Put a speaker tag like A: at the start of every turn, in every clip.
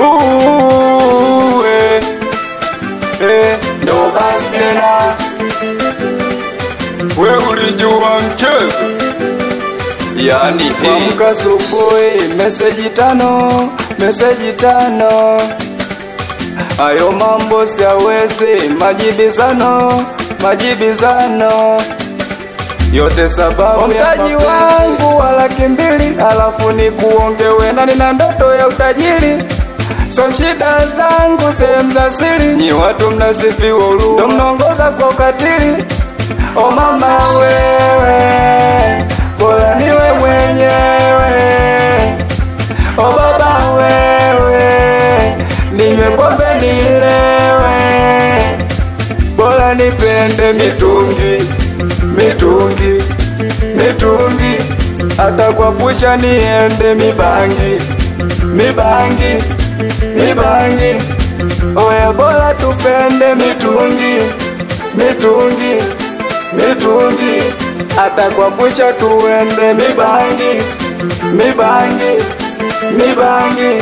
A: Uh, eh, eh, ndo basi tena we ulijua mchezo yani
B: Kuamka asubuhi, meseji tano, meseji tano. Hayo mambo siawezi, majibizano, majibizano yote sababu mtaji wangu wa laki mbili, alafu ni kuongewe na nina ndoto ya utajiri. So shida zangu sehemu za siri, nyi watu mnasifiwa huruma, ndo mnaongoza kwa ukatili. O mama wewe, bora niwe mwenyewe. O baba wewe, ninywe pombe nilewe, bora nipende mitungi, mitungi, mitungi, hata kwa pusha niende mibangi, mibangi, mibangi. Oya, bora tupende mitungi, mitungi, mitungi, hata kwa pusha tuende mibangi, mibangi, mibangi.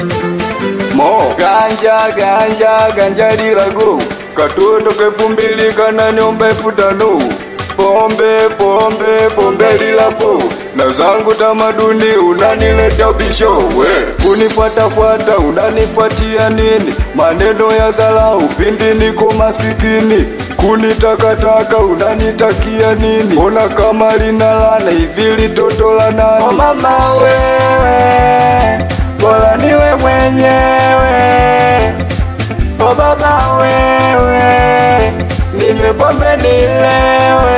B: Mo ganja ganja ganja lilago katoto kefu mbili kana nyomba elfu tano pombe pombe pombe lilapo na zangu tamaduni unanileta bisho we kunifuatafuata unanifuatia nini maneno ya zalau pindi niko masikini kunitakataka unanitakia nini ona kama linalana hivi litoto la nani oh mama wewe bora niwe mwenyewe o baba wewe ninywe pombe nilewe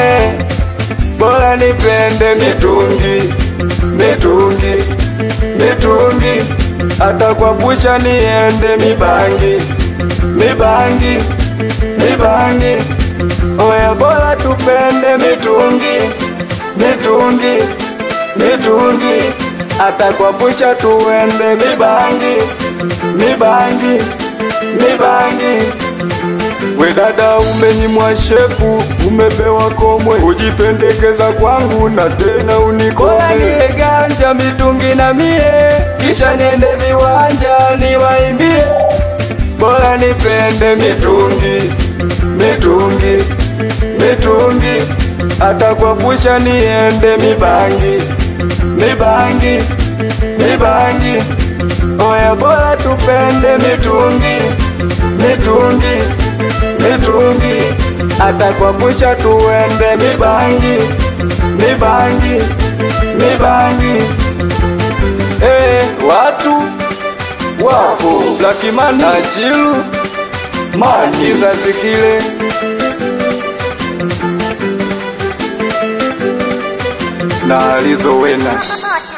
B: bora nipende mitungi mitungi mitungi hata kwa pusha niende mibangi mibangi mibangi oya bora tupende mitungi mitungi mitungi hata kwa pusha tuende mibangi mibangi mibangi we dada umenyimwa shepu umepewa komwe ujipendekeza kwangu na tena unikome nile ganja mitungi na mie kisha niende viwanja niwaimbie bora nipende mitungi mitungi mitungi hata kwa pusha niende mibangi mibangi mibangi oya bora tupende mitungi mitungi mitungi hata kwa pusha tuende mibangi mibangi mibangi eh watu wapo Blackman na Chilu mani kizazi kile na alizowena